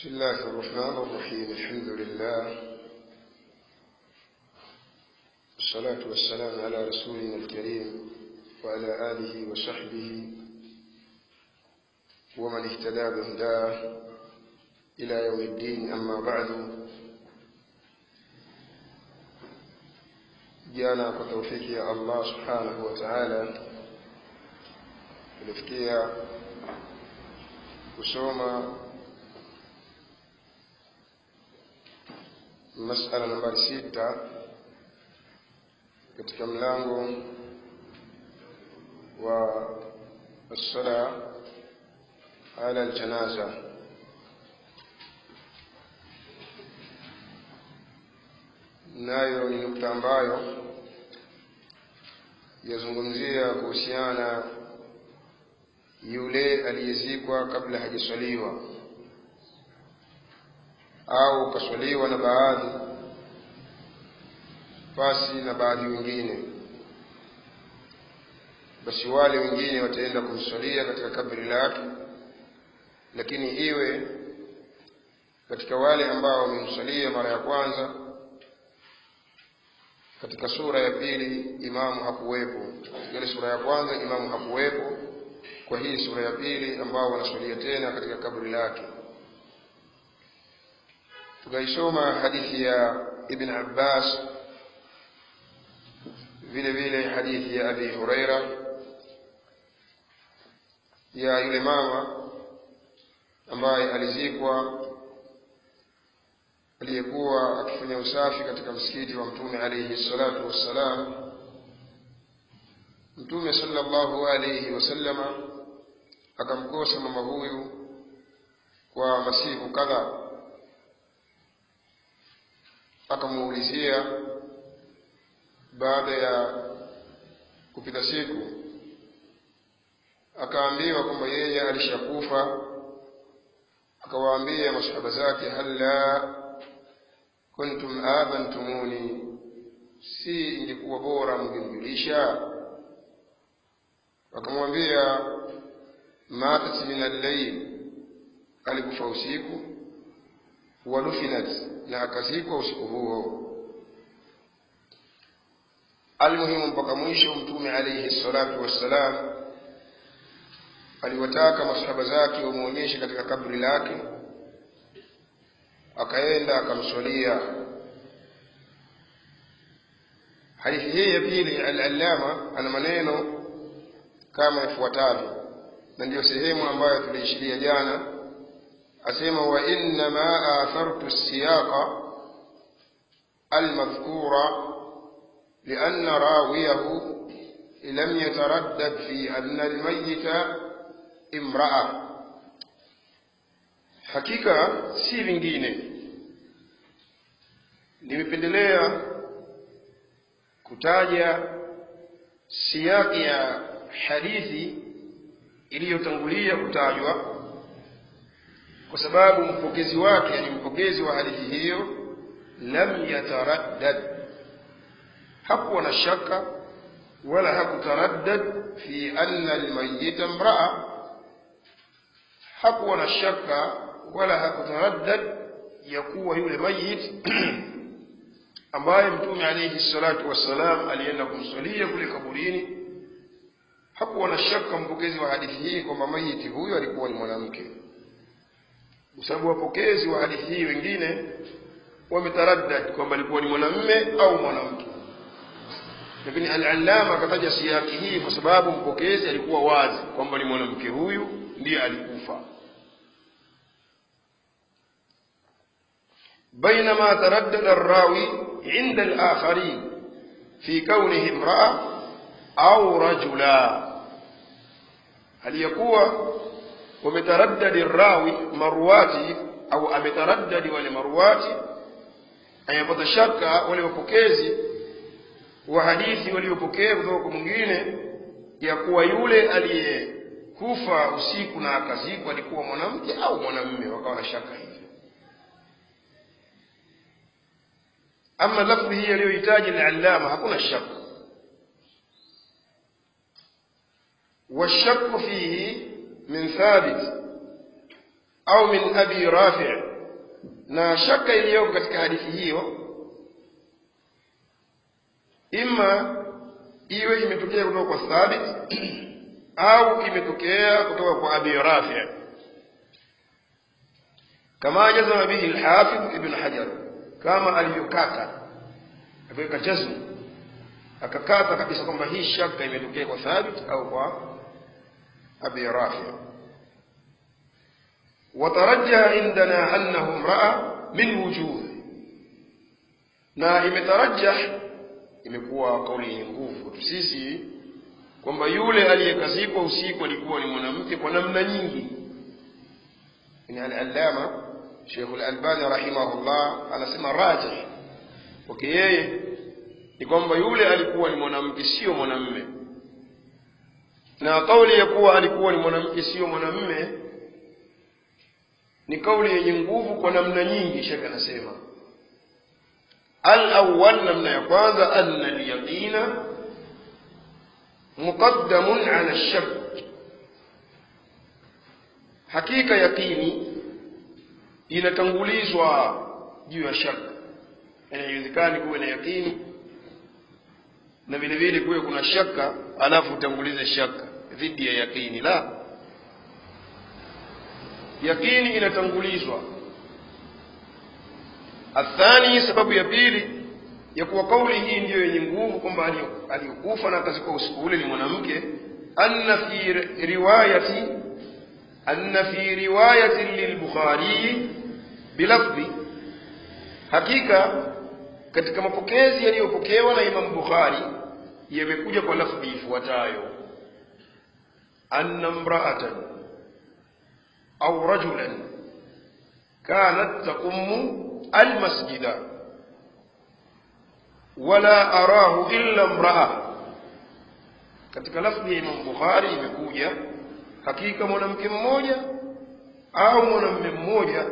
بسم الله الرحمن الرحيم الحمد لله والصلاة والسلام على رسولنا الكريم وعلى آله وصحبه ومن اهتدى بهداه إلى يوم الدين أما بعد jana kwa taufiki ya Allah subhanahu wa ta'ala tulifikia kusoma masala nambari sita katika mlango wa الصلاة على الجنازة nayo ni nukta ambayo yazungumzia kuhusiana yule aliyezikwa kabla hajaswaliwa au kaswaliwa na baadhi pasi na baadhi wengine basi wale wengine wataenda kumswalia katika kabri lake lakini iwe katika wale ambao wamemswalia mara ya kwanza katika sura ya pili imamu hakuwepo katika ile sura ya kwanza imamu hakuwepo kwa hii sura ya pili ambao wanaswalia tena katika kabri lake tukaisoma hadithi ya ibn abbas vile vile hadithi ya abi huraira ya yule mama ambaye alizikwa aliyekuwa akifanya usafi katika msikiti wa mtume alayhi salatu wassalam mtume sallallahu alayhi wasallama akamkosa mama huyu kwa masiku kadhaa akamuulizia baada ya kupita siku akaambiwa kwamba yeye alishakufa akawaambia masahaba zake halla kuntum adhantumuni si ingekuwa bora mngenijulisha wakamwambia matat min allail alikufa usiku wadufinat na akazikwa usiku huo almuhimu mpaka mwisho mtume alaihi salatu wassalam aliwataka masahaba zake wamwonyeshe katika kabri lake akaenda akamswalia hadithi hii ya pili al-allama ana maneno kama ifuatavyo na ndiyo sehemu ambayo tuliishiria jana asema wa innama athartu siyaqa almadhkura لأن راويه لم يتردد في أن الميت امرأة hakika si vingine nimependelea kutaja siyaki ya hadithi iliyotangulia kutajwa kwa sababu mpokezi wake yani mpokezi wa hadithi hiyo lam yataraddad hakuwa na shaka wala hakutaraddad fi anna almayyita imra'a hakuwa na shaka wala hakutaraddad ya kuwa yule mayit ambaye mtume alayhi salatu wassalam alienda kumswalia kule kaburini hakuwa na shaka mpokezi wa hadithi hii kwamba mayiti huyo alikuwa ni mwanamke kwa sababu wapokezi wa hadithi hii wengine wametaraddad kwamba alikuwa ni mwanamme au mwanamke lakini al-allama akataja siyaki hii kwa sababu mpokezi alikuwa wazi kwamba ni mwanamke huyu ndiye alikufa بينما تردد الراوي عند الآخرين في كونه امرأة أو رجلا هل يكون ومتردد الراوي مرواتي أو أمتردد ولمرواتي أن يبتشك ولمبكيزي وحديثي وليopokea kutoka mwingine ya kuwa yule aliyekufa usiku na akazikwa alikuwa mwanamke au mwanamume wakawa na shaka hivyo ama lafdhi hii aliyohitaji al-allama hakuna shaka والشك فيه من ثابت أو من أبي رافع na shaka iliyoko katika hadithi hiyo ima iwe imetokea kutoka kwa thabit au imetokea kutoka kwa abi rafi kama jazama bihi lhafidh ibn hajar kama alivyokata akaweka jazmu akakata kabisa kwamba hii shaka imetokea kwa thabit au kwa abi rafi وترجح عندنا أنه امرأة من وجوه na imetarajah imekuwa kauli yenye nguvu sisi kwamba yule aliyekazikwa usiku alikuwa ni mwanamke kwa namna nyingi ni al-allama Sheikh al-Albani rahimahullah anasema rajih okay yeye ni kwamba yule alikuwa ni mwanamke sio mwanamme na kauli ya kuwa alikuwa ni mwanamke sio mwanamme ni kauli yenye nguvu kwa namna nyingi shekhe anasema al-awwal namna ya kwanza anna al-yaqina muqaddamun ala ash-shak hakika yaqini inatangulizwa juu ya shaka yani haiwezekani kuwe na yaqini na vile vile kuwe kuna shaka alafu utangulize shaka dhidi ya yaqini la yaqini inatangulizwa athani sababu ya pili ya kuwa kauli hii ndiyo yenye nguvu kwamba aliyokufa na akazikwa usiku ule ni mwanamke anna fi riwayati anna fi riwayati lilbukhari bilafdhi hakika katika mapokezi yaliyopokewa na Imam Bukhari yamekuja kwa lafdhi ifuatayo anna imra'atan au rajulan kanat taqumu almasjida wala arahu illa imra'a katika lafdhi ya Imam Bukhari imekuja hakika mwanamke mmoja au mwanamume mmoja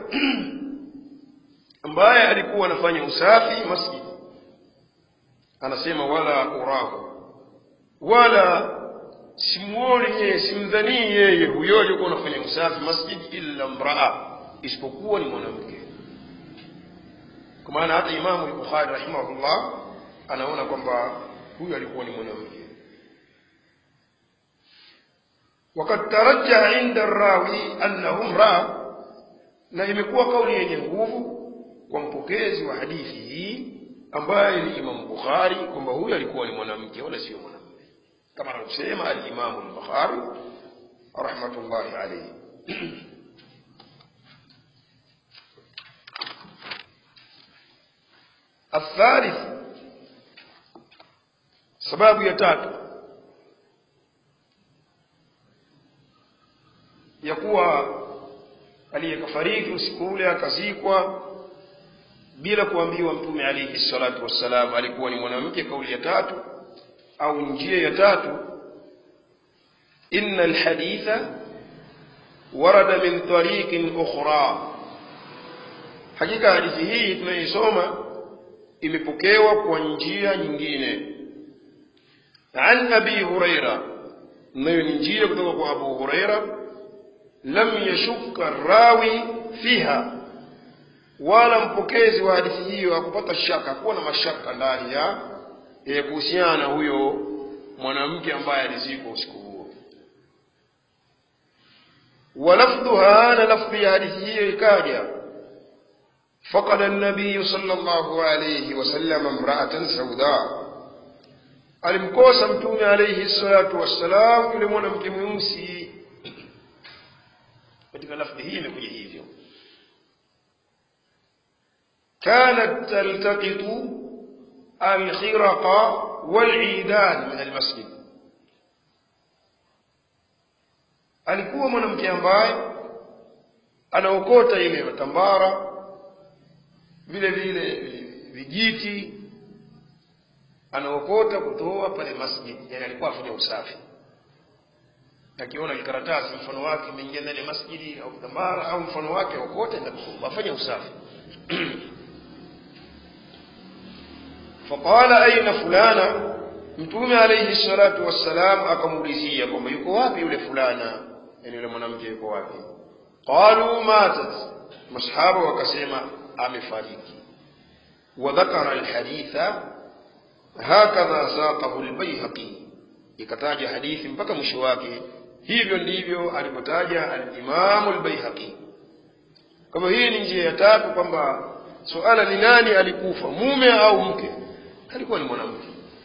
ambaye alikuwa anafanya usafi masjid anasema wala urahu wala simuoni yeye simdhanii yeye huyo aliyekuwa anafanya usafi masjid illa mraa isipokuwa ni mwanamke kwa maana hata imamu al-bukhari rahimahullah anaona kwamba huyo alikuwa ni mwanamke وقد ترجح عند الراوي أنه امرأة na imekuwa kauli yenye nguvu kwa mpokezi wa hadithi hii ambaye ni Imam Bukhari kwamba huyu alikuwa ni mwanamke wala sio mwanamume kama anavyosema al-Imam al-Bukhari rahmatullahi alayhi الثالث sababu ya tatu ya kuwa aliyekafariki usiku ule akazikwa bila kuambiwa mtume alayhi salatu wassalam alikuwa ni mwanamke kauli ya tatu au njia ya tatu inna alhaditha warada min tariqin ukhra hakika hadithi hii tunaisoma imepokewa kwa njia nyingine an abi huraira nayo ni njia kutoka kwa abu huraira lam yashukka rawi fiha wala mpokezi wa hadithi hiyo hakupata shaka hakuwa na mashaka ndani ya e, kuhusiana na huyo mwanamke ambaye alizikwa usiku huo walafdhuha na lafdhi ya hadithi hiyo ikaja فقد النبي صلى الله عليه وسلم امرأة سوداء alimkosa mtume alayhi salatu wassalam yule mwanamke mweusi katika lafdhi hii imekuja hivyo kanat taltaqitu alkhiraqa walidan min almasjid alikuwa mwanamke ambaye anaokota ile matambara vile vile vijiti anaokota kutoa pale masjid yani alikuwa afanya usafi akiona kikaratasi mfano wake imeingia ndani ya masjidi au kitambara au mfano wake okote na afanye usafi faqala aina fulana mtume alayhi salatu wassalam akamuulizia kwamba yuko wapi yule fulana yani yule mwanamke yuko wapi qalu matat masahaba wakasema amefariki wadhakara alhaditha hakadha saqahu albayhaqi ikataja hadithi mpaka mwisho wake hivyo ndivyo alipotaja alimamu albayhaqi kama hii ni njia ya tatu kwamba suala ni nani alikufa mume au mke alikuwa ni mwanamke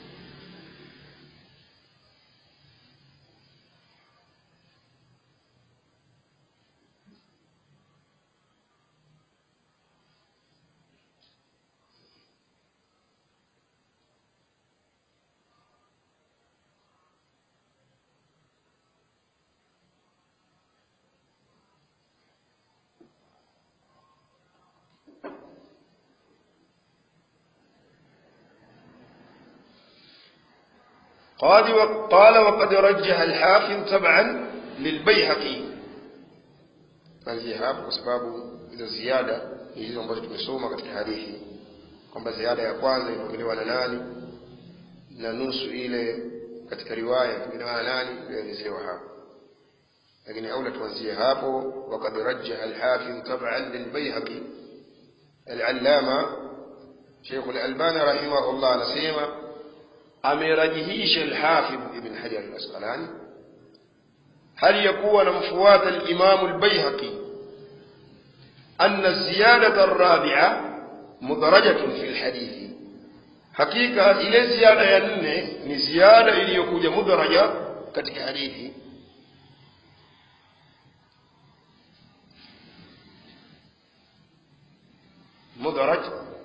قال قال وقد رجح الحافظ تبعا للبيهقي kuanzia hapo kwa sababu hizo ziada ni hizo ambazo tumesoma katika hadithi kwamba ziada ya kwanza ilipokelewa na nani na nusu ile katika riwaya ilipokelewa na nani ilielezewa hapo lakini aula tuanzie hapo wakad rajjaha alhafidh taban lilbayhaqi alallama sheikh alalbani rahimahullah anasema amerajihisha alhafidh ibn hajar alasqalani hali ya kuwa anamfuata alimamu albayhaqi anna ziyadata arrabi'a mudarajatun fi lhadithi hakika ile ziada ya nne ni ziada iliyokuja mudaraja katika hadithi mudaraj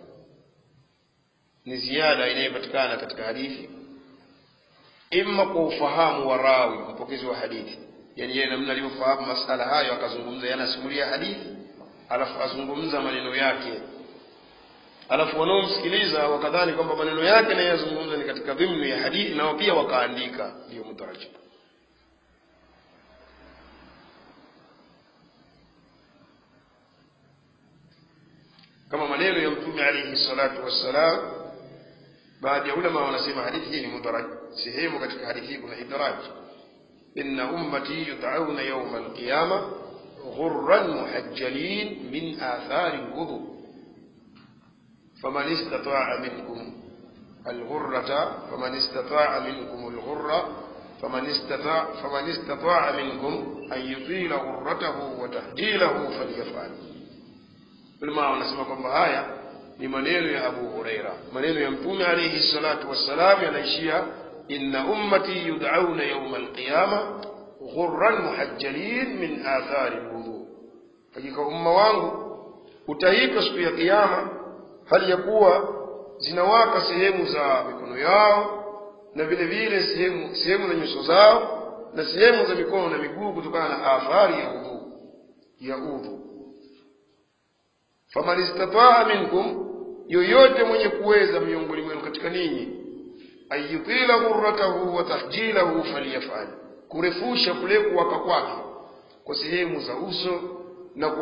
ni ziada inayopatikana katika hadithi imma kwa ufahamu wa rawi mpokezi wa hadithi yani yeye namna alivyofahamu masala hayo akazungumza yanasimulia hadithi alafu azungumza maneno yake alafu wanaomsikiliza wakadhani kwamba maneno yake naye yazungumza ni katika dhimnu ya hadithi nao pia wakaandika ndiyo mudaraj kama maneno ya mtume alayhi salatu wassalam baadhi ya ulama wanasema hadithi hii ni mudaraj sehemu katika hadithi hii kuna idraj inna ummati yud'auna yawma alqiyama ghurran muhajjalin min athari alwudu faman istata'a minkum الغرة فمن استطاع منكم الغرة فمن استطاع فمن استطاع منكم أن يطيل غرته وتحجيله فليفعل ulama wanasema kwamba haya ni maneno ya abu hureira maneno ya mtume alaihi salatu wassalam yanaishia inna ummati yud'auna yauma alqiyama ghurran muhajjalin min athari lwudhu hakika umma wangu utaitwa siku ya kiyama hali ya kuwa zinawaka sehemu za mikono yao na vile vile sehemu sehemu za nyuso zao na sehemu za mikono na miguu kutokana na athari ya udhu ya udhu faman istataa minkum yoyote mwenye kuweza miongoni mwenu katika ninyi ayutila ghurratahu wa tahjilahu falyafal kurefusha kule kuwaka kwake kwa sehemu za uso na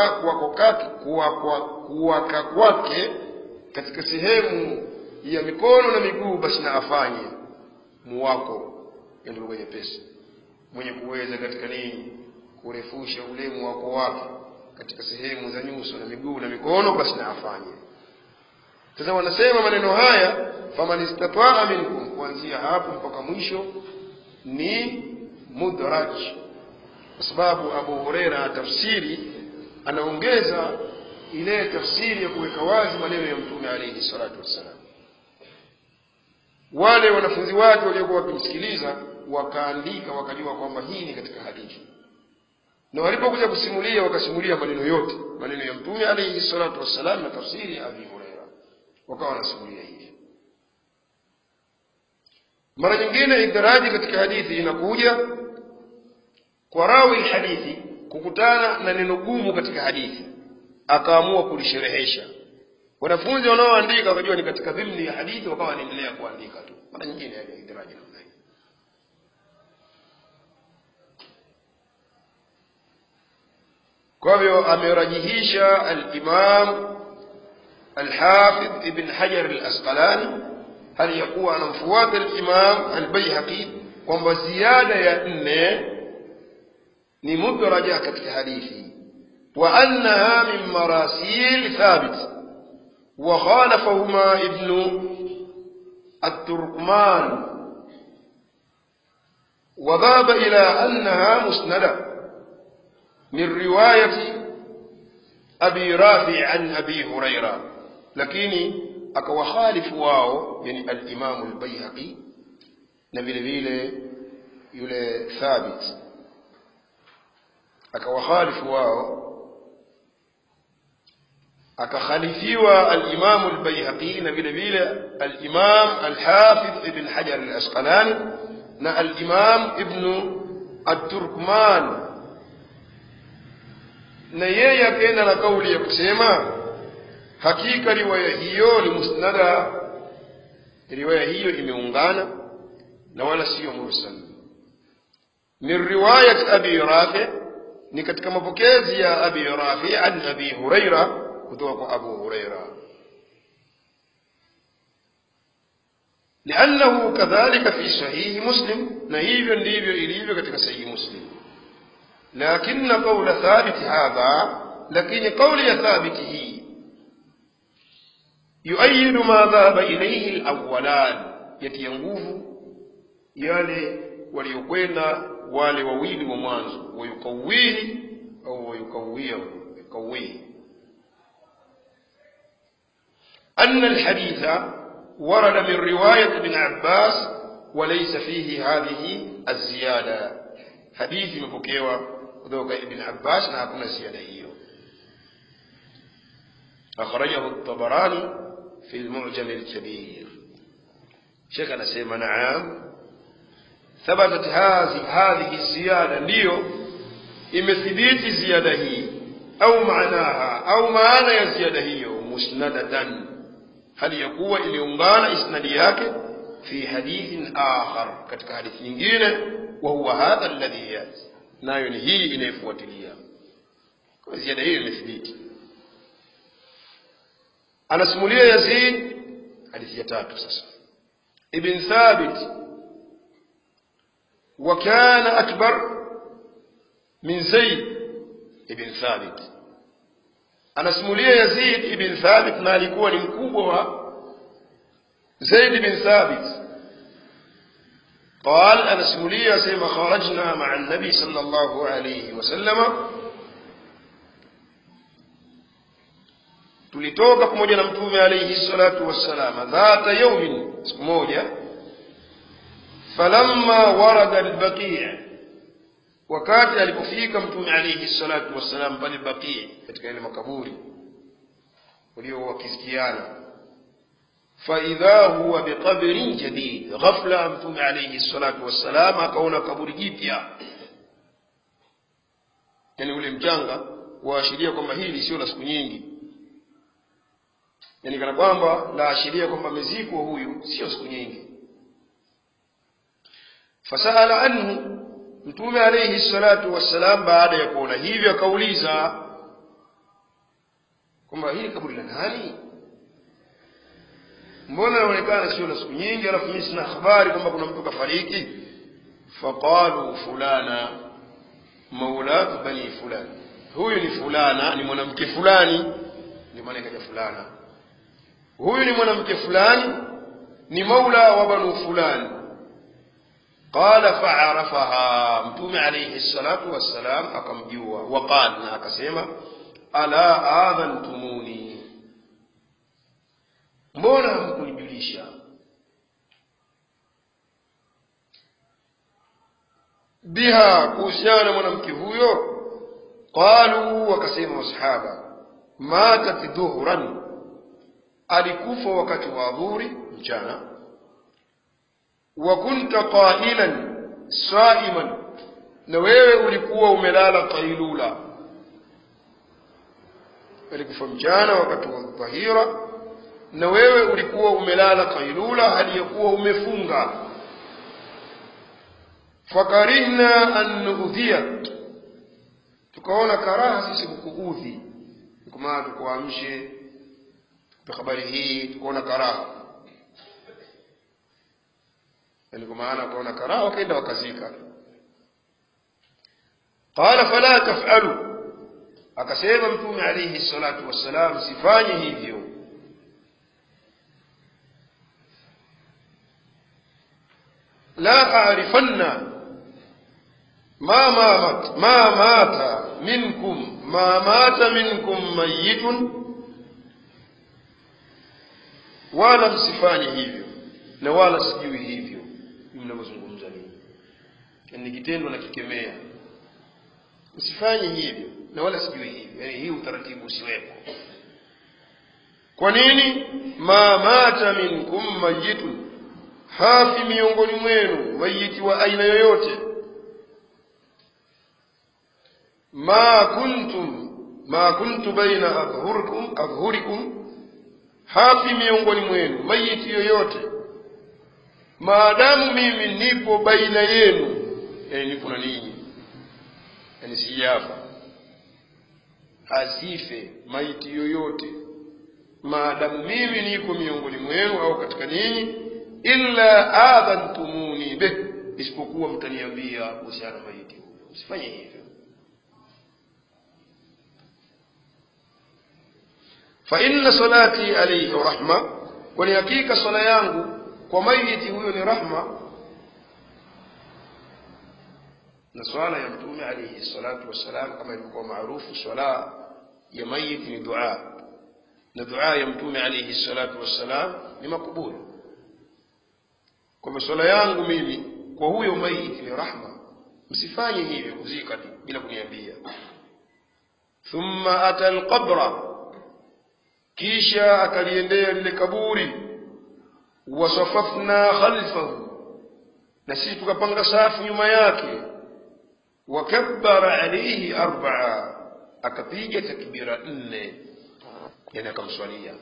kuwaka kwake katika sehemu ya mikono na miguu basi na afanye muwako yani lugha nyepesi mwenye kuweza katika ninyi kurefusha ule muwako wake katika sehemu za nyuso na miguu na mikono basi na afanye sasa wanasema maneno haya faman istataa minkum kuanzia hapo mpaka mwisho ni mudraj kwa sababu abu hureira tafsiri anaongeza ile tafsiri ya kuweka wazi maneno ya mtume alaihi salatu wassalam wale wanafunzi wake waliokuwa wakimsikiliza wakaandika wakajua kwamba hii ni katika hadithi na walipokuja kusimulia wakasimulia maneno yote maneno ya mtume alaihi salatu wassalam na tafsiri ya abi hureira wakawa wanasimulia hivi mara nyingine idaraji katika hadithi inakuja kwa rawi hadithi kukutana na neno gumu katika hadithi akaamua kulisherehesha wanafunzi wanaoandika wakajua ni katika dhimni ya hadithi wakawa wanaendelea kuandika tu mara nyingine yaja idaraji namna hii kwa hivyo amerajihisha alimam alhafidh ibn hajar alasqalani hali ya kuwa anamfuata alimam albaihaqi kwamba ziada ya nne ni mudraja katika hadithi وأنها من مراسيل ثابت وخالفهما ابن التركمان وذهب إلى أنها مسندة من رواية أبي رافع عن أبي هريرة لكن akawakhalifu wao yani alimamu lbaihaqi na vile vile yule thabit akawakhalifu wao akakhalifiwa alimamu lbaihaqi na vile vile alimam alhafidh ibn hajar alasqalani na alimam ibnu aturkman na yeye akaenda na kauli ya kusema hakika riwaya hiyo ni musnada riwaya hiyo imeungana na wala siyo mursal min riwayat abi rafi ni katika mapokezi ya abi rafi an abi huraira kutoka kwa abu huraira لأنه كذلك في صحيح مسلم نهيب ndivyo ilivyo katika sahihi muslim لكن قول ثابت هذا لكن قول يا ثابت هي يؤيد ما ذهب إليه الأولان يتي nguvu yale waliokwenda wale wawili wa mwanzo wayukawihi au wayukawia yukawihi أن الحديث ورد من رواية ابن عباس وليس فيه هذه الزيادة حديث مبكيوة ذوق ابن عباس نهاكنا زيادة هي أخرجه الطبراني في المعجم الكبير شيخنا سيما نعم ثبتت هذه هذه الزيادة ndio imethibiti ziada hii au maanaha au maana ya ziada hiyo musnadatan hali ya kuwa imeungana isnadi yake fi hadithin akhar katika hadithi nyingine wa huwa hadha alladhi yati nayo ni hii inayofuatilia kwa ziada hiyo imethibiti anasimulia yazid hadithi ya tatu sasa ibn thabit وكان أكبر من زيد ابن ثابت anasimulia yazid ibn thabit na alikuwa ni mkubwa wa zaid ibn thabit قال anasimulia asema kharajna maa nabi sal llahu alaihi wasalama tulitoka pamoja na mtume alaihi salatu wassalam dhata yaumin siku moja falamma warada albaqii wakati alipofika mtume alaihi salatu wassalam pale baqii katika ile makaburi walio wakisikiana faidha huwa biqabrin jadid ghafla mtume alaihi salatu wassalam akaona kaburi jipya yani ule mchanga waashiria kwamba hili sio la siku nyingi yani kana kwamba laashiria kwamba amezikwa huyu sio siku nyingi fasala anhu mtume alayhi salatu wassalam baada ya kuona hivyo akauliza kwamba hili kaburi la nani mbona inaonekana sio la siku nyingi alafu mimi sina habari kwamba kuna mtu kafariki faqalu fulana maulatu bani fulani huyu ni fulana ni mwanamke fulani ndio maana ikaja fulana huyu ni mwanamke fulani ni maula wa banu fulani qala faarafaha mtume alayhi salatu wassalam akamjua waqal na akasema ala adhantumuni mbona hamkunijulisha biha kuhusiana na mwanamke huyo qalu wakasema masahaba matat dhuhran alikufa wakati wa adhuri mchana wa kunta qailan saiman na wewe ulikuwa umelala qailula alikufa mchana wakati wa dhahira na wewe ulikuwa umelala qailula hali ya kuwa umefunga fakarihna an nuudhiya tukaona karaha sisi kukuudhi kwa maana tukuamshe habari hii tukaona karaha yani kwa maana wakaona karaha wakaenda wakazika qala fala tafalu akasema mtume alaihi salatu wassalam sifanye hivyo la arifanna ma mamat ma mata minkum ma mata minkum mayitun wala msifanye hivyo na wala sijui hivyo mnavyozungumza nini ni kitendo na kikemea msifanye hivyo na wala sijui hivyo yani hii utaratibu usiwepo kwa nini ma mata minkum mayitun hafi miongoni mwenu mayiti wa aina yoyote ma kuntum ma kuntu baina adhhurikum adhhurikum hafi miongoni mwenu mayiti yoyote maadamu mimi nipo baina yenu yani nipo na ninyi yani sijafa asife maiti yoyote maadamu mimi niko miongoni mwenu au katika ninyi illa adhantumuni bih isipokuwa mtaniambia kuhusiana na maiti huyo msifanye hivyo fa inna salati alayhi rahma kwani hakika swala yangu kwa maiti huyo ni rahma na swala ya mtume alayhi salatu wassalam kama ilivyokuwa maarufu swala ya mayiti ni dua na dua ya mtume alayhi salatu wassalam ni makubuli kwamba swala yangu mimi kwa huyo maiti ni rahma msifanye hivyo kuzika tu bila kuniambia thumma ata alqabra kisha akaliendea lile kaburi wasafafna khalfahu na sisi tukapanga safu nyuma yake wakabbara alayhi arbaa akapiga takbira nne yani akamswalia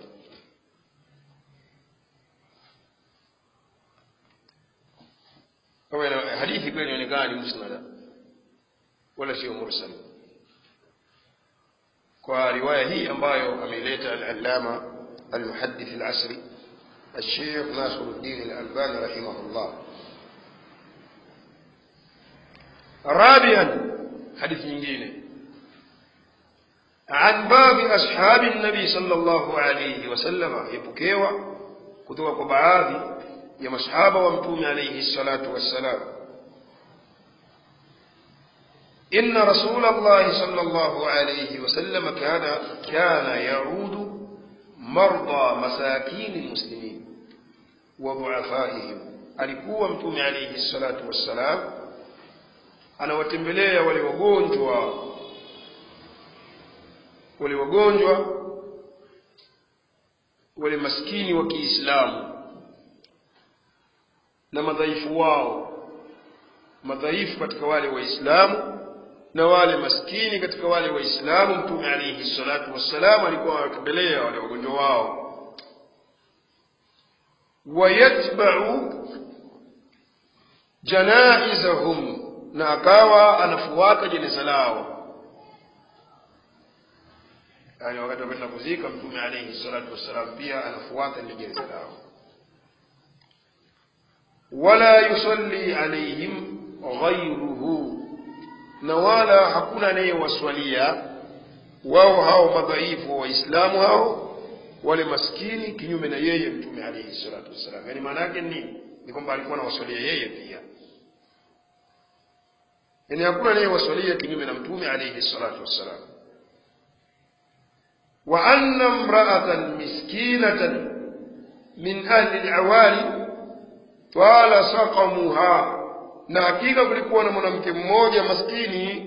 kama hadithi kweli inaonekana ni musnada wala sio mursal kwa riwaya hii ambayo ameileta al-allama al-muhaddith al-asri الشيخ ناصر الدين الألباني رحمه الله رابعا حديث من عن بعض أصحاب النبي صلى الله عليه وسلم يبكيوا كتوى بعض ya masahaba wa mtume alayhi salatu wassalam inna rasul allah sallallahu alayhi wasallam kana kana yaudu marda masakin muslimin wa duafaihim alikuwa mtume alayhi salatu wassalam anawatembelea wale wagonjwa wale wagonjwa wale maskini wa Kiislamu na madhaifu wao madhaifu katika wale waislamu na wale maskini katika wale waislamu mtume alayhi salatu wassalam alikuwa anawatembelea wale wagonjwa wao wayatba'u janaizahum na akawa anafuata jeneza lao yani wakati wakwenda kuzika mtume alayhi salatu wassalam pia anafuata ile jeneza lao wala yusalli alaihim ghayruhu na wala hakuna anayewaswalia wao hao madhaifu wa waislamu hao wale maskini kinyume na yeye mtume alayhi salatu wassalam yani maana yake nini ni kwamba alikuwa anawaswalia yeye pia yani hakuna anayewaswalia kinyume na mtume alayhi salatu wassalam wa anna imra'atan miskinatan min ahli al-awali twala saqamuha na hakika kulikuwa na mwanamke mmoja maskini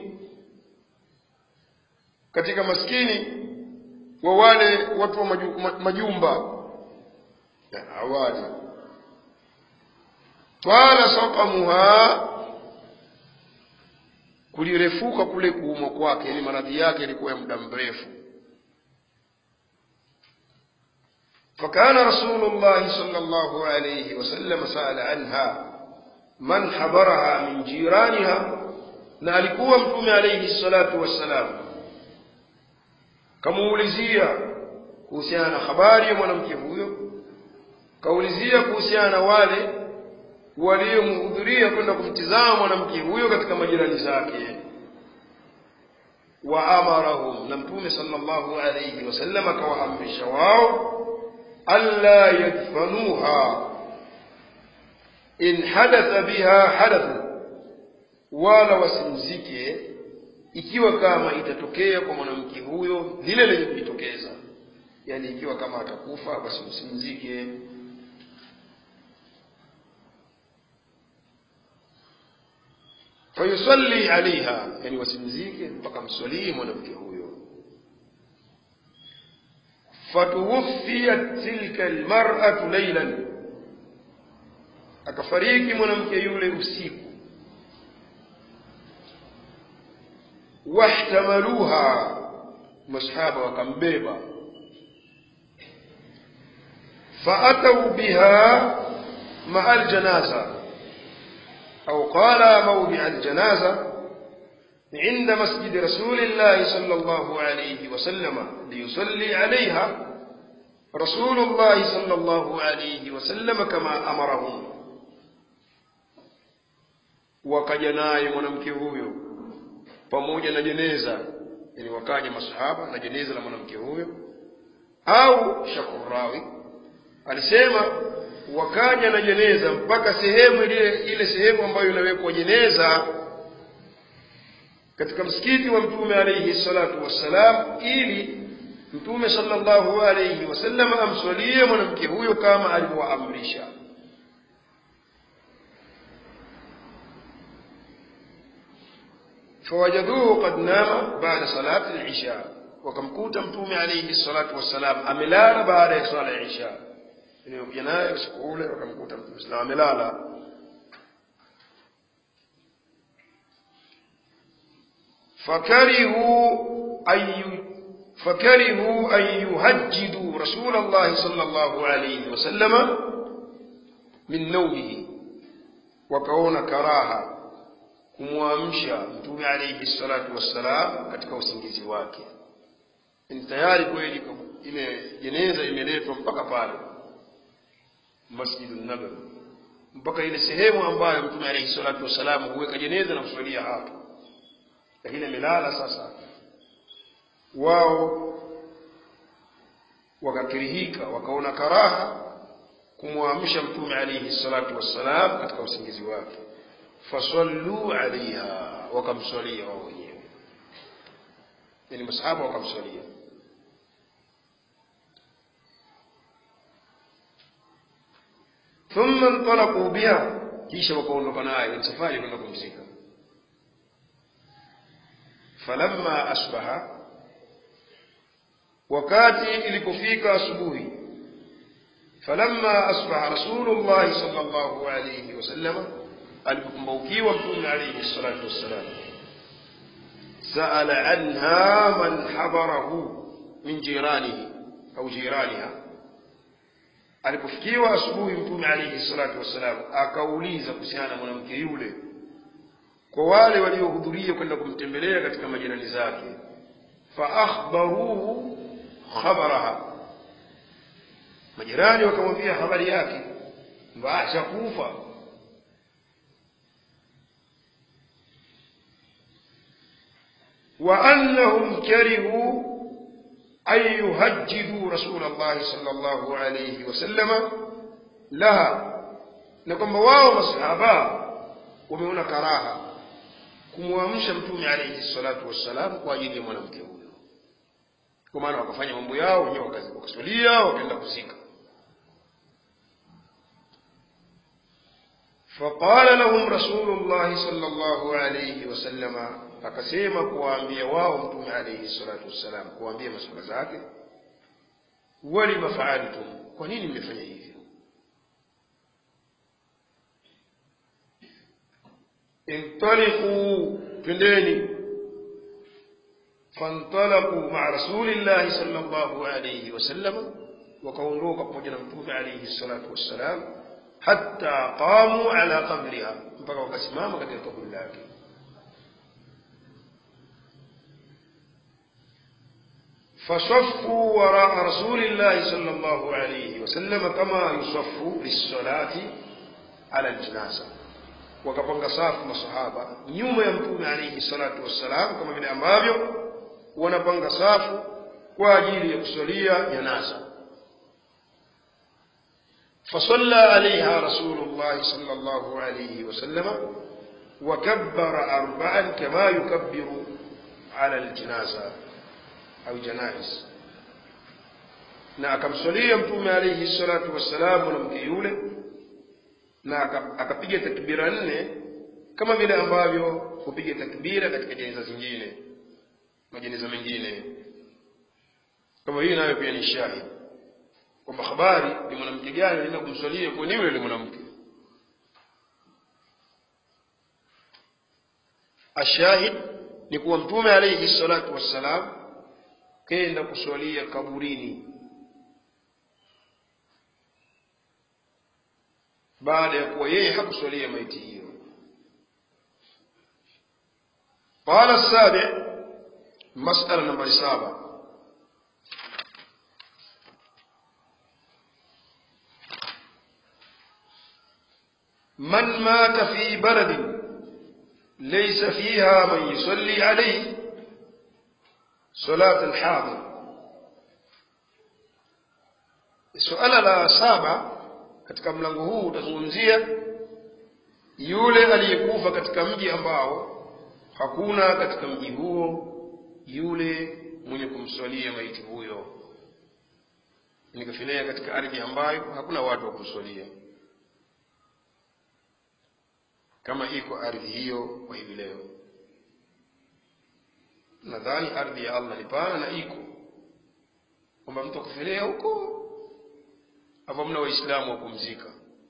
katika maskini wa wale watu wa maju, ma, majumba ya awali twala saqamuha kulirefuka kule kuumwa kwake yani maradhi yake yalikuwa ya muda mrefu فكان رسول الله صلى الله عليه وسلم سأل عنها من حضرها من جيرانها na alikuwa mtume alayhi salatu wassalam kamuulizia kuhusiana na habari ya mwanamke huyo kaulizia kuhusiana na wale waliomhudhuria kwenda kumtizama mwanamke huyo katika majirani zake waamarahum na mtume sallallahu alayhi wasallam akawaamrisha wao alla yadfanuha in hadatha biha hadathu wala wasimzike ikiwa kama itatokea kwa mwanamke huyo lile lenye kujitokeza yani ikiwa kama atakufa basi msimzike fayusalli alaiha yani wasimzike mpaka mswalii mwanamke huyo fatuwufiyat tilka almar'atu laylan akafariki mwanamke yule usiku wahtamaluha masahaba wakambeba faatau biha maa aljanaza au qala mawdia aljanaza عند مسجد رسول الله صلى الله عليه وسلم ليصلي عليها رسول الله صلى الله عليه وسلم كما أمرهم wakaja naye mwanamke huyo pamoja na jeneza yani wakaja masahaba na jeneza la mwanamke huyo au shakurawi alisema wakaja na jeneza mpaka sehemu ile ile sehemu ambayo inawekwa jeneza katika msikiti wa mtume alayhi salatu wassalam ili mtume sallallahu alayhi wasallam amswalie mwanamke huyo kama alivyoamrisha فوجدوه قد نام بعد صلاة العشاء wakamkuta mtume alayhi salatu wassalam amelala baada ya swala ya isha iliyokuja naye usiku ule wakamkuta mtume sallam amelala fakarihu ayu fakarihu an yuhajjidu rasul Allah sallallahu alayhi wasallama min naumihi wakaona karaha kumwamsha mtume alayhi salatu wassalam katika usingizi wake ni tayari kweli ile jeneza imeletwa mpaka pale masjidun nabawi mpaka ile sehemu ambayo mtume alayhi salatu wassalam huweka jeneza na kuswalia hapo lakini amelala sasa wao wakakirihika wakaona karaha kumwamsha mtume alayhi salatu wassalam katika usingizi wake fasallu alaiha wakamswalia wao wenyewe yani masahaba wakamswalia thumma ntalaquu biha kisha wakaondoka naye ni safari kwenda kumzika falamma asbaha wakati ilipofika asubuhi falamma asbaha rasulullahi sallallahu alayhi wasallama alipokumbaukiwa mtume alayhi salatu wassalam saala anha man habarahu min jiranihi au jiraniha alipofikiwa asubuhi mtume alayhi salatu wassalam akauliza kuhusiana na mwanamke yule kwa wale waliohudhuria kwenda kumtembelea katika majirani zake faakhbaruhu khabaraha majirani wakamwambia habari yake kwamba ashakufa وأنهم كرهوا أن يهجدوا رسول الله صلى الله عليه وسلم لها نكم واو مصحابا ومهنا كراها kumwamsha mtume alayhi salatu wassalam kwa ajili ya mwanamke huyo kwa maana wakafanya mambo yao wenyewe wakaswalia wakaenda kuzika فقال لهم رسول الله صلى الله عليه وسلم akasema kuwaambia wao mtume alayhi salatu wassalam kuwaambia maswala zake walima faaltum kwa nini mmefanya hivyo intaliqu twendeni fantalaqu maa rasulillahi sallallahu alayhi wasallam wakaondoka pamoja na mtume alayhi salatu wassalam hatta qamu ala qabriha mpaka wakasimama katika kaburi lake فصفوا وراء رسول الله صلى الله عليه وسلم كما يصف للصلاة على الجنازة wakapanga safu masahaba nyuma ya mtume alayhi salatu wassalam kama vile ambavyo wanapanga safu kwa ajili ya kusalia janaza فصلى عليها رسول الله صلى الله عليه وسلم وكبر أربعا كما يكبر على الجنازة أو جنائز na akamswalia mtume alaihi salatu wassalam mwanamke yule na akapiga takbira nne kama vile ambavyo hupiga takbira katika jeneza zingine majeneza mengine kama hii nayo pia ni shahidi kwamba habari ni mwanamke gani anaenda kumswalia kwa ni yule ni mwanamke ashahid ni kuwa mtume alaihi salatu wassalam kenda kuswalia kaburini baada ya kuwa yeye hakuswalia maiti hiyo qala sabi masala nambari saba من مات في بلد ليس فيها من يصلي عليه صلاة الحاضر suala la saba katika mlango huu utazungumzia yule aliyekufa katika mji ambao hakuna katika mji huo yule mwenye kumswalia maiti huyo nikafilia katika ardhi ambayo hakuna watu wa kumswalia kama iko ardhi hiyo kwa hivi leo nadhani ardhi ya allah ni pana na iko kwamba mtu akufelea huko hapo mna waislamu wa kumzika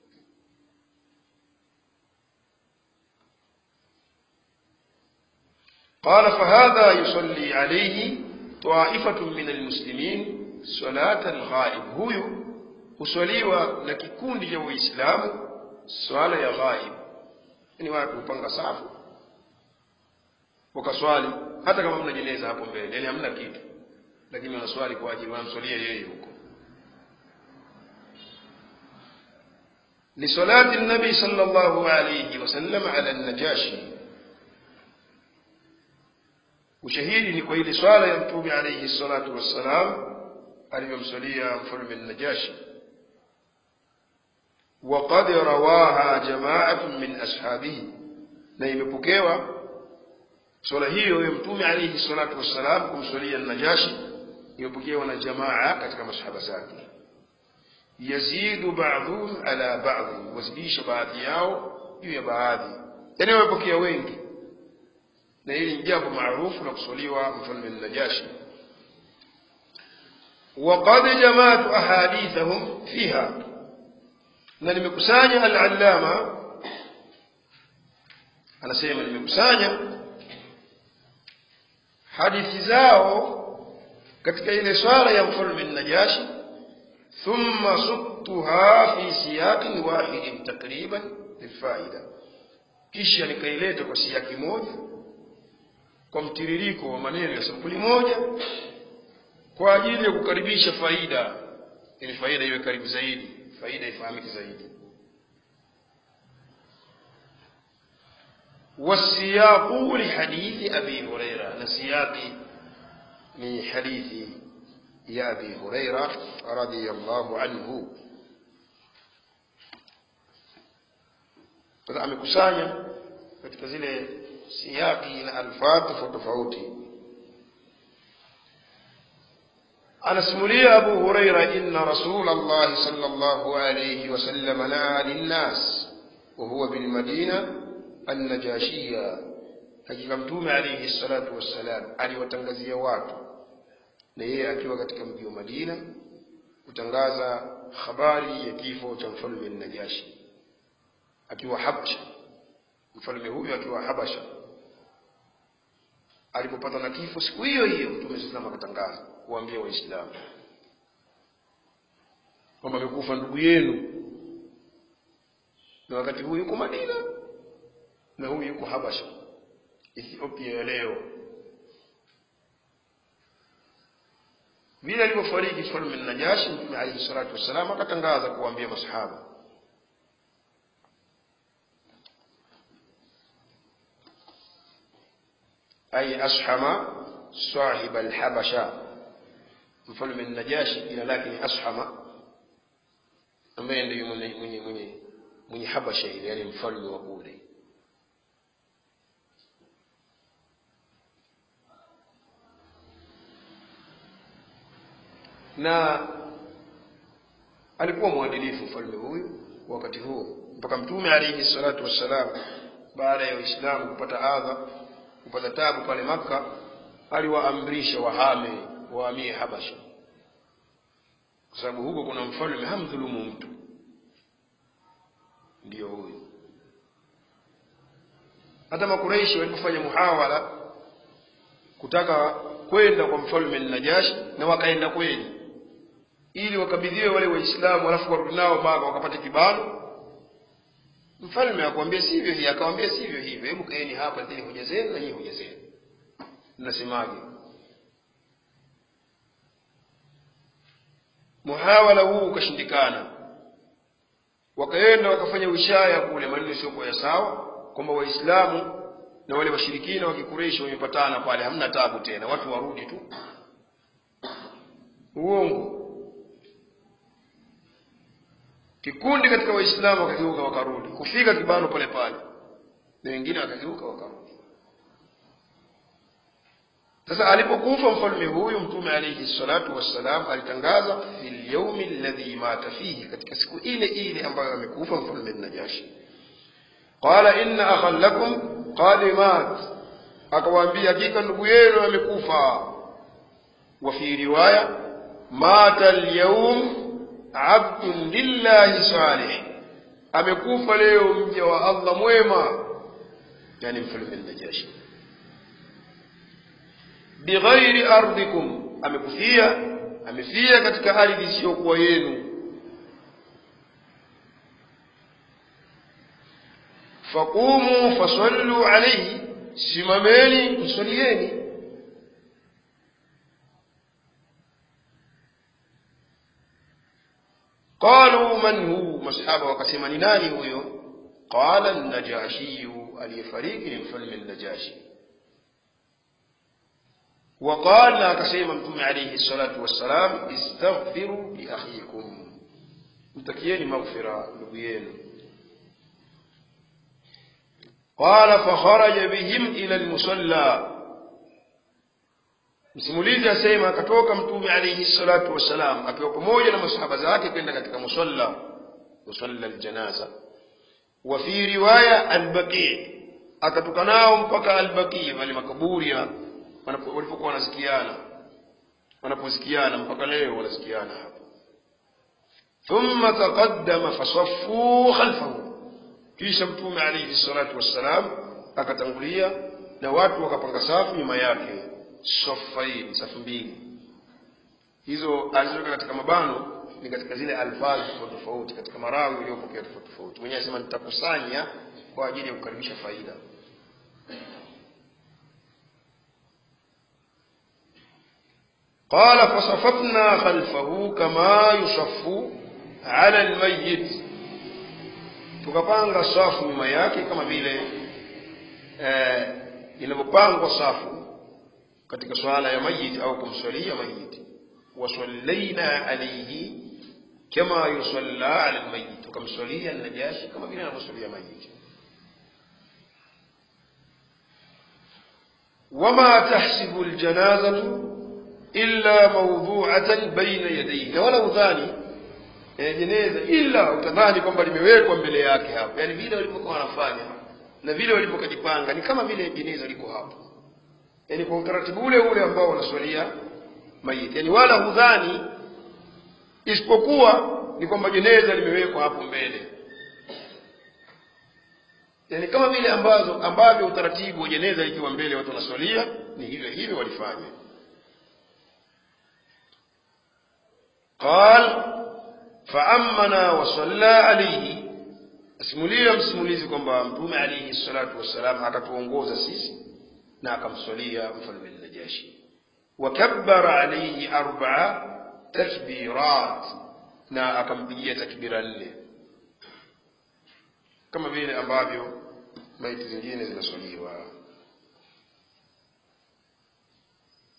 قال فهذا يصلي عليه طائفة من المسلمين صلاة الغائب هو huswaliwa na kikundi cha waislamu swala ya ghaib ni watu hupanga safu wakaswali hata kama mna jeneza hapo mbele yani hamna kitu lakini wanaswali kwa ajili wanamswalia yeye huko لصلاة النبي صلى الله عليه وسلم على النجاشي ushahidi ni kwa ile swala ya mtume alayhi salatu wassalam aliyomswalia mfalme najashi وقد رواها جماعة من أصحابه na imepokewa swala hiyo ya mtume alayhi salatu wassalam kumswalia najashi imepokewa na jamaa katika masahaba zake yazidu ba'dhum ala ba'd wazidisha baadhi yao juu ya baadhi yani wamepokea wengi na hili ni jambo maarufu la kuswaliwa mfalme najashi وقد جمعت أحاديثهم فيها na nimekusanya al-allama anasema nimekusanya hadithi zao katika ile swala ya mfalme najashi thumma suktuha fi siyaqin wahidin takriban lilfaida kisha nikaileta kwa siyaki moja kwa mtiririko wa maneno ya sampuli moja kwa ajili ya kukaribisha faida ili faida iwe karibu zaidi faida ifahamike zaidi والسياق لحديث أبي هريرة نسياقي من حديث يا أبي هريرة رضي الله عنه sasa amekusanya katika zile siyaki na alfadhi tofauti tofauti anasimulia abu huraira inna rasul allahi sal llahu alaihi wasallam naa linnas wahuwa bilmadina annajashiya hakika mtume alaihi salatu wassalam aliwatangazia watu na yeye akiwa katika mji wa madina kutangaza habari ya kifo cha mfalme najashi akiwa habsha mfalme huyu akiwa habasha alipopata na kifo siku hiyo hiyo mtume saa salam akatangaza kuwaambia waislamu kwamba amekufa ndugu yenu na wakati huu yuko madina na huyu yuko habasha ethiopia ya leo vile alivyofariki mfalme najashi mtume alaihi salatu wassalam akatangaza kuwaambia masahaba أي أشحم sahiba alhabasha mfalme najashi jina lake ni ashama ambaye ndiyo mwenye mwenye mwenye mwenye habasha ile yani mfalme wa kule na alikuwa mwadilifu mfalme huyu wakati huo mpaka mtume alayhi salatu wassalam baada ya uislamu kupata adha kupata tabu pale makka aliwaamrisha wahame wahamie habasha kwa sababu huko kuna mfalme hamdhulumu mtu ndiyo huyu hata makureishi walipofanya muhawala kutaka kwenda kwa mfalme najashi na wakaenda kweli ili wakabidhiwe wale waislamu alafu warudi nao maka wakapate kibano mfalme akwambia sivyo hii akawambia sivyo hivyo hebu kaeni hapa teni hoja zenu na nyinyi hoja zenu mnasemaje muhawala huu ukashindikana wakaenda wakafanya wishaya kule maneno siokuwa ya sawa kwamba waislamu na wale washirikina wa kikureishi wamepatana pale hamna tabu tena watu warudi tu uongo kikundi katika waislamu wakageuka wakarudi kufika kibano pale pale na wengine wakageuka wakarudi sasa alipokufa mfalme huyu mtume alayhi salatu wassalam alitangaza fi lyaumi alladhi mata fihi katika siku ile ile ambayo amekufa mfalme najashi qala inna akhan lakum qad mat akawaambia hakika ndugu yenu amekufa wa fi riwaya mata alyawm abdun lillahi salih amekufa leo mja wa allah mwema yani mfalme najashi bighairi ardikum amekufia amefia katika ardhi isiyokuwa yenu faqumu fasallu alayhi simameni msalieni qalu man hu masahaba wakasema ni nani huyo qala najashiyu aliyefariki ni mfalme najashi وقال لا كسيما متوم عليه الصلاة والسلام استغفروا لأخيكم متكيين مغفرة نبيين قال فخرج بهم إلى المصلى msimulizi asema akatoka mtume alaihi salatu wassalam akiwa pamoja na masahaba zake kwenda katika musalla musalla aljanaza wa fi riwaya albaqi akatoka nao mpaka albaqi wale makaburi ya walipokuwa wanasikiana wanaposikiana mpaka leo wanasikiana hapo thumma taqaddama fasaffuu khalfahu kisha mtume alayhi salatu wassalam akatangulia na watu wakapanga safu nyuma yake safain safu mbili hizo alizoweka katika mabano ni katika zile alfazi tofauti tofauti katika marawi iliyopokea tofauti tofauti mwenyewe anasema nitakusanya kwa ajili ya kukaribisha faida قال فصففنا خلفه كما يصف على الميت tukapanga safu nyuma yake kama vile eh, inavyopangwa safu katika swala ya mayit au kumswalia mayit wasallaina alayhi kama yusalla ala almayit tukamswalia najashi kama vile anavyoswalia mayit wama tahsibu aljanazatu illa mawdhu'atan baina yadayhi na wala udhani eh, jeneza illa utadhani kwamba limewekwa mbele yake hapo yani vile walivyokuwa wanafanya na vile walivyokajipanga ni kama vile jeneza liko hapo yani kwa utaratibu ule ule ambao wanaswalia maiti yani wala hudhani isipokuwa ni kwamba jeneza limewekwa hapo mbele yani kama vile ambazo ambavyo utaratibu wa jeneza likiwa mbele watu wanaswalia ni hivyo hivyo walifanya قال فأمنا وصلى عليه asimulia msimulizi kwamba mtume alaihi salatu wassalam akatuongoza sisi na akamswalia mfalme najashi wakabbara alaihi arbaa takbirat na akampigia takbira nne kama vile ambavyo maiti zingine zinaswaliwa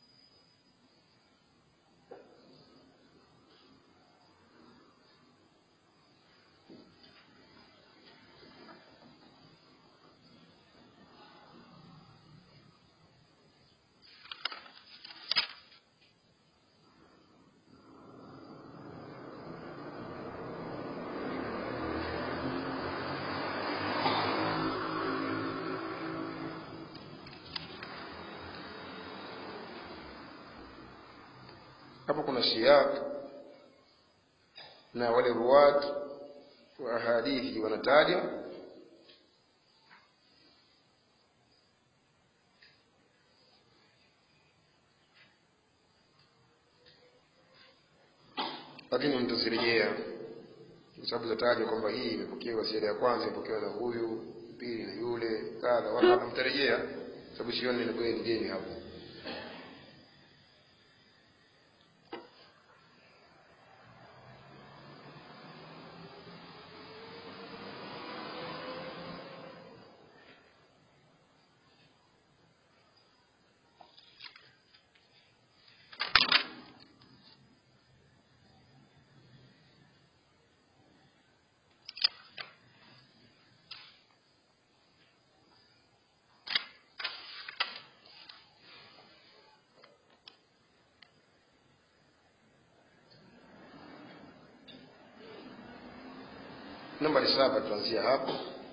hapo kuna siyak na wale ruwat wa hadithi wanataja lakini mtazirejea kwa sababu zatajwa kwamba hii imepokewa ziada ya kwanza imepokewa na huyu pili na yule kadha waka mtarejea sababu sioni ni geni hapo nambari saba tuanzia hapo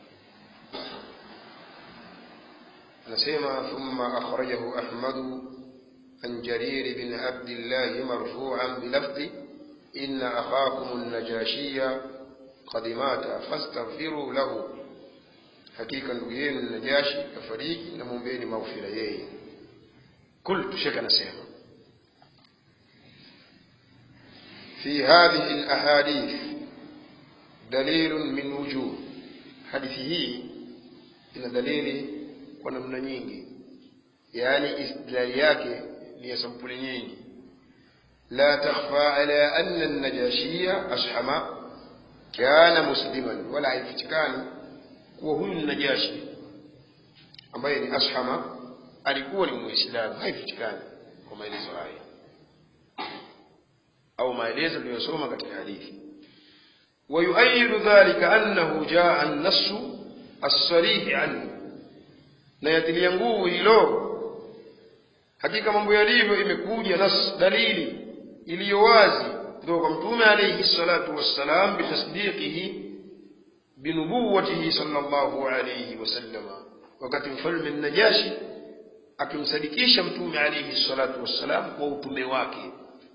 anasema thumma akhrajahu ahmadu an jarir bin abdillahi marfuan bilafdhi inna akhakum an-najashiya qad mata fastaghfiru lahu hakika ndugu yenu najashi kafariki na mwombeni maghfira yeye qultu shekh anasema fi hadhihi al-ahadith dalilun min wujuh hadithi hii ina dalili kwa namna nyingi yaani istidlali yake ni ya sampuli nyingi la takhfa ala anna an-najashiya ashama kana musliman wala haifichikani kuwa huyu ni najashi ambaye ni ashama alikuwa ni muislamu haifichikani kwa maelezo haya au maelezo tuliyosoma katika hadithi ويؤيد ذلك أنه جاء النص الصريح عنه na yatilia nguvu hilo hakika mambo yalivyo imekuja nas dalili iliyo wazi kutoka kwa mtume alayhi salatu wassalam bitasdiqihi binubuwatihi sallallahu alayhi wasallama wakati mfalme najashi akimsadikisha mtume alayhi salatu wassalam kwa utume wake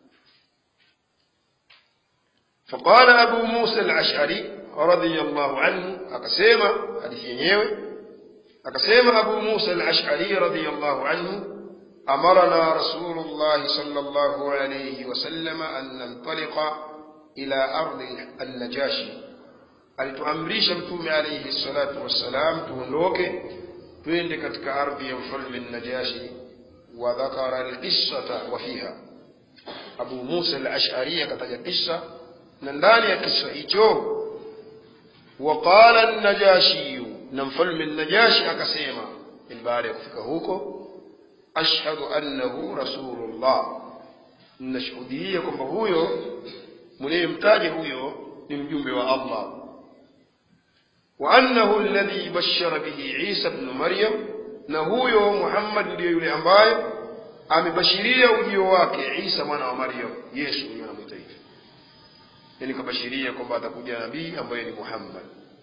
فقال أبو موسى الأشعري رضي الله عنه أقسيما حديث ينيوي أقسيما أبو موسى الأشعري رضي الله عنه أمرنا رسول الله صلى الله عليه وسلم أن ننطلق إلى أرض النجاشي alituamrisha mtume alayhi salatu wassalam tuondoke twende katika ardhi ya mfalme najashi wa dhakara alqissata wa fiha abu musa al-ash'ari akataja kisa na ndani ya kisa hicho waqala an-najashi na mfalme najashi akasema baada ya kufika huko ashhadu annahu rasulullah nashuhudia kwamba huyo mliyemtaja huyo ni mjumbe wa Allah wa annahu alladhi bashara bihi Isa ibn Maryam na huyo Muhammad ndiyo yule ambaye amebashiria ujio wake Isa mwana wa Maryam Yesu huyo anamwita hivyo yani kabashiria kwamba atakuja nabii ambaye ni Muhammad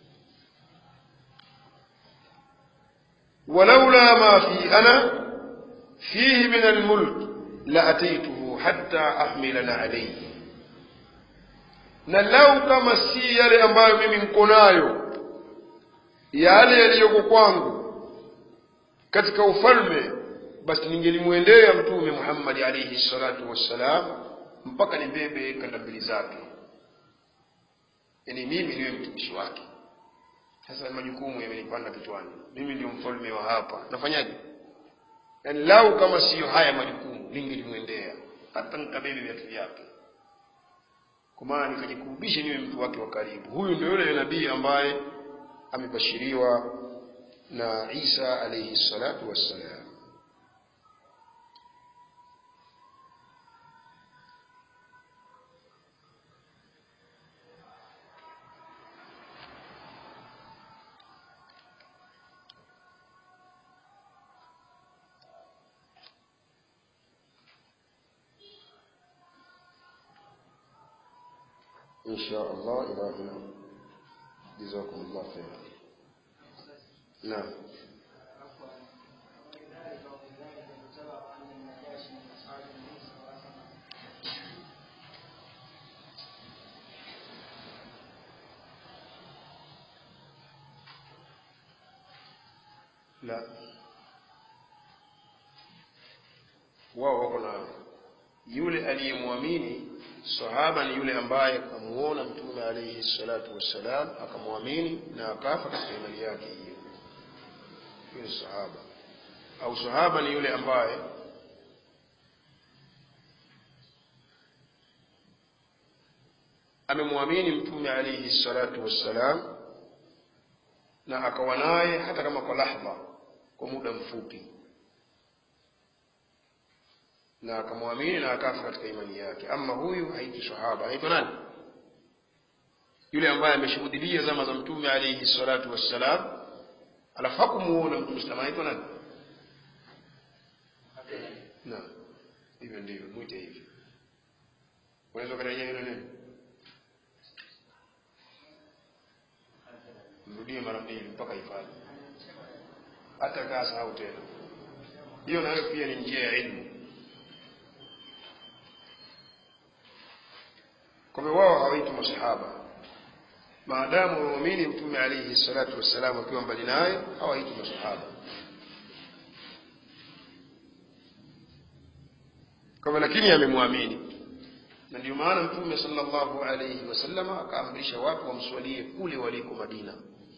ولولا ما في أنا فيه من الملك لأتيته حتى أحملنا عليه na lau kama si yale ambayo mimi niko nayo yale yaliyoko kwangu katika ufalme basi ningelimwendea mtume Muhammad alayhi salatu wassalam mpaka nibebe kanda mbili zake yani mimi niwe mtumishi wake sasa majukumu yamenipanda kichwani mimi ndio mfalme wa hapa nafanyaje yaani lau kama siyo haya majukumu ningelimwendea hata nikabebe viatu vyake kwa maana nikajikurubisha niwe mtu wake wa karibu huyu ndio yule nabii ambaye amebashiriwa na Isa alayhi salatu wassalam إن شاء الله إلى هنا جزاكم الله خيرا نعم la wao wako na yule aliyemwamini sahaba ni yule ambaye akamuona mtume alayhi salatu wassalam akamwamini na akafa katika imani yake hiyo hiyo ni sahaba au sahaba ni yule ambaye amemwamini mtume alayhi salatu wassalam na akawa naye hata kama kwa lahdha kwa muda mfupi na akamwamini na akafa katika imani yake ama huyu haiti sahaba anaitwa nani yule ambaye ameshuhudilia zama za mtume alayhi salatu wassalam alafu hakumuona mtume sallam anaitwa nani na hivyo ndivyo mwite hivyo unaweza ukarejea hilo neno mrudie mara mbili mpaka ifanye hata kaa sahau tena hiyo nayo pia ni njia ya ilmu kwa hivyo wao hawaitwi masahaba maadamu waamini mtume alayhi salatu wassalam akiwa mbali naye hawaitwi masahaba kwa hivyo lakini amemwamini na ndio maana mtume sallallahu alayhi wasallam akaamrisha watu wamswalie kule waliko madina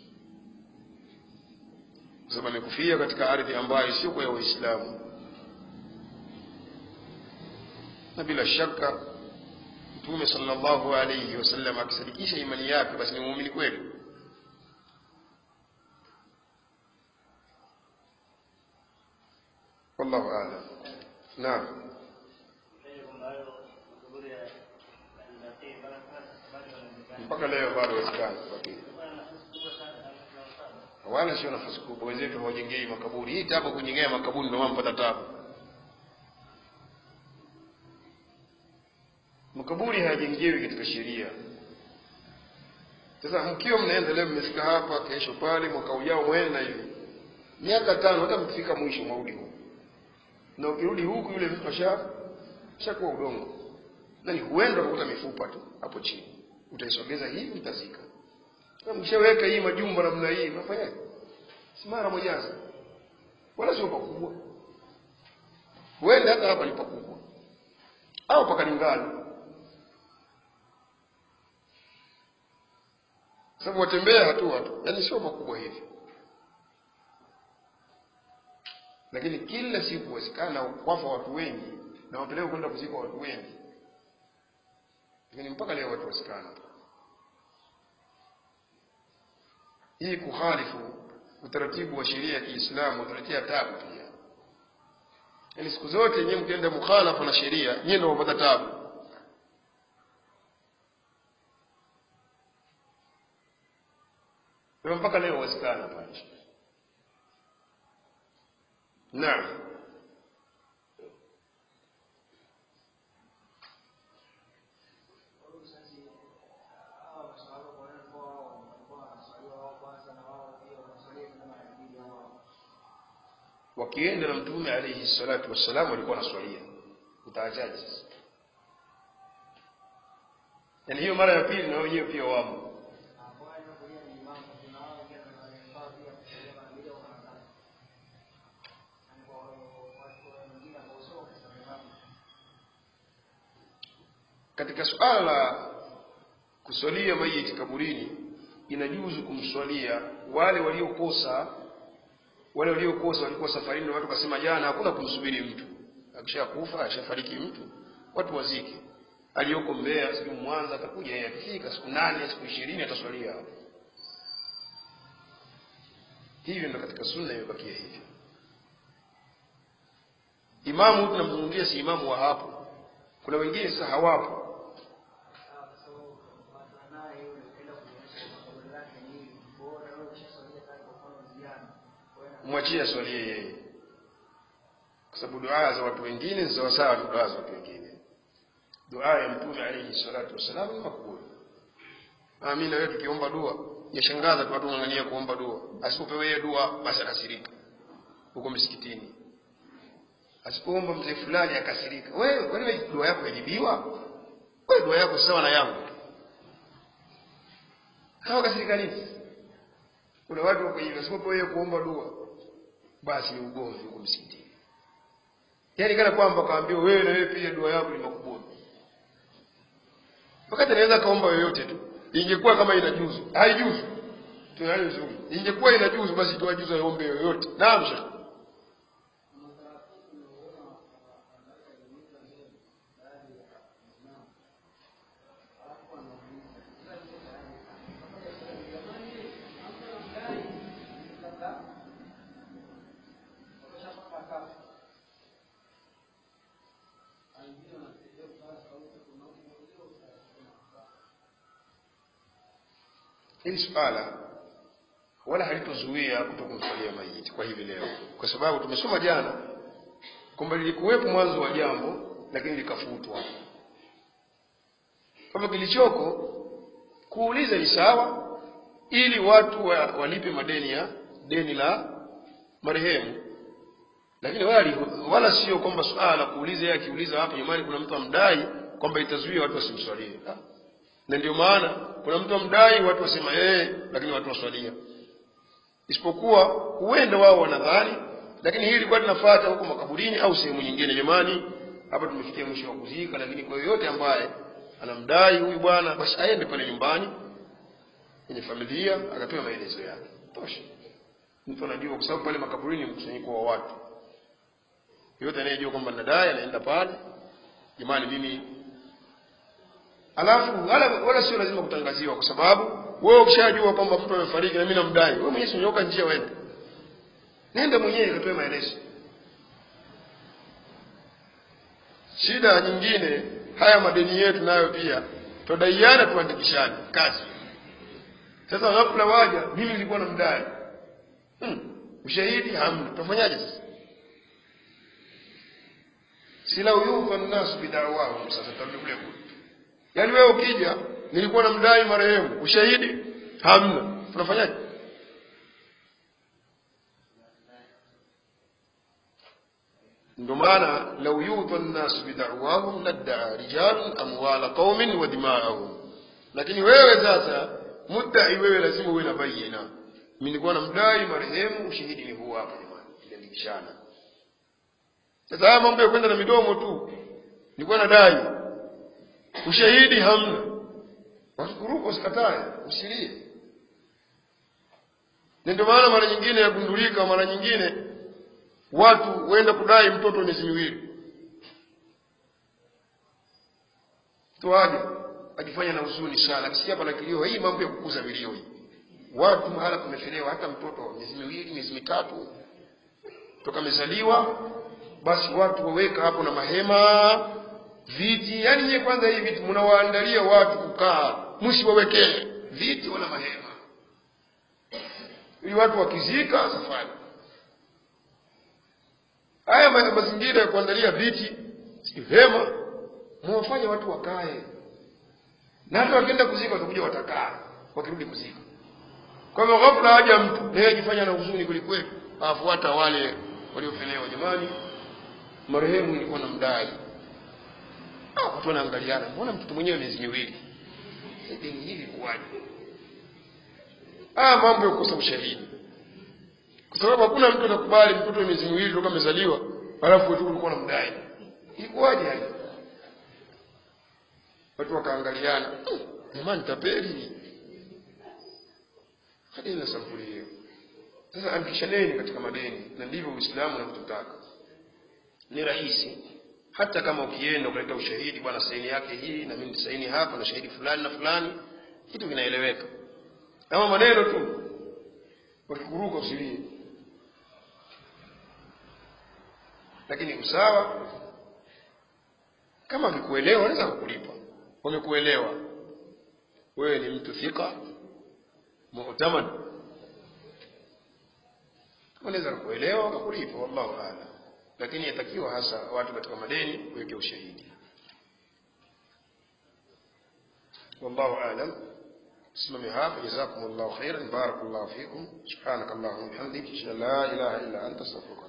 kwa sababu amekufia katika ardhi ambayo sio kwa ya waislamu na bila shaka mtume sallallahu alayhi wasallam akisadikisha imani yake basi ni muumini kweli wallahu a'lam naam mpaka leo bado wezekana lakini wala sio nafasi kubwa wenzetu hawajengei makaburi hii tabu kujengea makaburi ndio mpata tabu makaburi hayajengewi katika sheria sasa mkiwa mnaenda leo mmefika hapa kesho pale mwaka ujao mwenda hivi miaka tano hata mkifika mwisho mwaudi huku na ukirudi huku yule mtu asha ashakuwa udongo na ni huenda ukakuta mifupa tu hapo chini utaisogeza hivi mtazika mkishaweka hii majumba namna hii mnafanyaje si mara mojaza wala sio pakubwa huenda hata hapa ni pakubwa au pakalingana sababu watembea hatua tu yaani sio pakubwa hivi lakini kila siku wezekana kwafa watu wengi na wapelewe kwenda kuzika watu wengi lakini mpaka leo watu wasikana hii kuhalifu utaratibu wa sheria ya Kiislamu utaletea tabu pia. Yaani siku zote nyewe mkienda mukhalafa na sheria, nyewe ndio mnapata tabu. Kwa mpaka leo wezekana pale. Naam. wakienda na mtume alayhi salatu wassalam walikuwa wanaswalia utaachaje sasa yaani hiyo mara ya pili na wenyewe pia wamo katika suala la kuswalia mayiti kaburini inajuzu kumswalia wale waliokosa wale waliokosa walikuwa safarini na watu kasema jana hakuna kumsubiri mtu akishakufa ashafariki mtu watu wazike aliyoko Mbeya siku Mwanza atakuja yeye akifika siku nane siku ishirini ataswalia hapo hivyo ndo katika sunna imebakia hivyo imamu tunamzungumzia si imamu wa hapo kuna wengine sasa hawapo mwachie aswalie yeye kwa sababu dua za watu wengine ni sawasawa na dua za watu wengine dua ya mtume alayhi salatu wassalam ni makubuli amina wewe tukiomba dua yashangaza tu watu ng'ang'ania kuomba dua asipopewe yeye dua basi akasirika huko msikitini asipoomba mzee fulani akasirika wewe kwani wewe dua yako yajibiwa wewe dua yako sawa na yangu hawa kasirika nini kuna watu wako hivyo asipopewe yeye kuomba dua basi ni ugomvi huko msikitini yaani kana kwamba kaambiwa wewe na wewe pia dua yako ni makubuni wakati anaweza kaomba yoyote tu ingekuwa kama inajuzu haijuzu tunalizungumza ingekuwa inajuzu basi tuajuza aombe yoyote naam shekh hili swala wala halitozuia kutokumsalia maiti kwa hivi leo kwa sababu tumesoma jana kwamba lilikuwepo mwanzo wa jambo lakini likafutwa kwamba kilichoko kuuliza ni sawa ili watu wa, walipe madeni ya deni la marehemu lakini wala, wala sio kwamba swala la kuuliza yeye akiuliza hapo nyumbani kuna mtu amdai kwamba itazuia watu wasimswalie na ndio maana kuna mtu amdai watu wasema yeye lakini watu waswalia isipokuwa huenda wao wanadhani lakini hili ilikuwa linafuata huko makaburini au sehemu nyingine jamani hapa tumefikia mwisho wa kuzika lakini kwa yoyote ambaye anamdai huyu bwana basi aende pale nyumbani kwenye familia akatoa maelezo yake tosha mtu anajua kwa sababu pale makaburini ni mkusanyiko wa watu yote anayejua kwamba nadai anaenda pale jamani mimi alafu wala, wala sio lazima kutangaziwa kwa sababu wewe ukishajua kwamba mtu amefariki na mimi namdai wewe mwenyewe usinyoka njia uende nenda mwenyewe katoe maelezo shida nyingine haya madeni yetu nayo pia twadaiana tuandikishane kazi sasa ghafla waja mimi nilikuwa namdai hmm. ushahidi hamna tutafanyaje sasa sila uyudha nnasu bidawahum sasa tarudi kule kule yaani wewe ukija nilikuwa namdai marehemu ushahidi hamna tunafanyaje ndio maana lau yudha nnasu bidawahum laddaa rijalun amwala qaumin wa dimaahum lakini wewe sasa muddai wewe lazima uwe na bayina mi nilikuwa namdai marehemu ushahidi ni huu hapa jamani iliandikishana sasa haya mambo ya kwenda na midomo tu nilikuwa nadai ushahidi hamna wasikuruka usikatae usilie na ndio maana mara nyingine yagundulika mara nyingine watu huenda kudai mtoto miezi miwili tuaje akifanya na huzuni sana akisikia pana kilio hii mambo ya kukuza vilio hii watu mahala pamechelewa hata mtoto miezi miwili miezi mitatu toka amezaliwa basi watu waweka hapo na mahema viti yani nyie kwanza hii viti mnawaandalia watu kukaa msiwawekee viti wala mahema ili watu wakizika safari haya ma- mazingira ya kuandalia viti si hema mwafanye watu wakae na hata wakienda kuzika watakuja watakaa wakirudi kuzika kwa hivyo ghafla haja mtu naye ajifanya na huzuni kwelikweli afuata wale waliopelewa jamani marehemu nilikuwa namdai Ah, watu wanaangaliana mbona mtoto mwenyewe miezi miwili deni hili kuwaje ah mambo ya kukosa ushahidi kwa sababu hakuna mtu atakubali mtoto wa miezi miwili toka amezaliwa alafu wetu ulikuwa namdai ilikuwaje hali watu wakaangaliana "Hmm, jamani tapeli hadi na sampuli hiyo sasa andikishaneni katika madeni na ndivyo uislamu unavyotaka ni rahisi hata kama ukienda ukaleta ushahidi bwana saini yake hii na mimi saini hapa na shahidi fulani na fulani kitu kinaeleweka kama maneno tu wakikuruka usilie lakini usawa kama wakikuelewa wanaweza kukulipa wamekuelewa wewe ni mtu thika mu'taman wanaweza kukuelewa wakakulipa wallahu a'lam lakini yatakiwa hasa watu katika madeni kuweke ushahidi wallahu a'lam اسمعوا هذا جزاكم الله خيرا بارك الله فيكم سبحانك اللهم وبحمدك اشهد ان لا اله الا انت استغفرك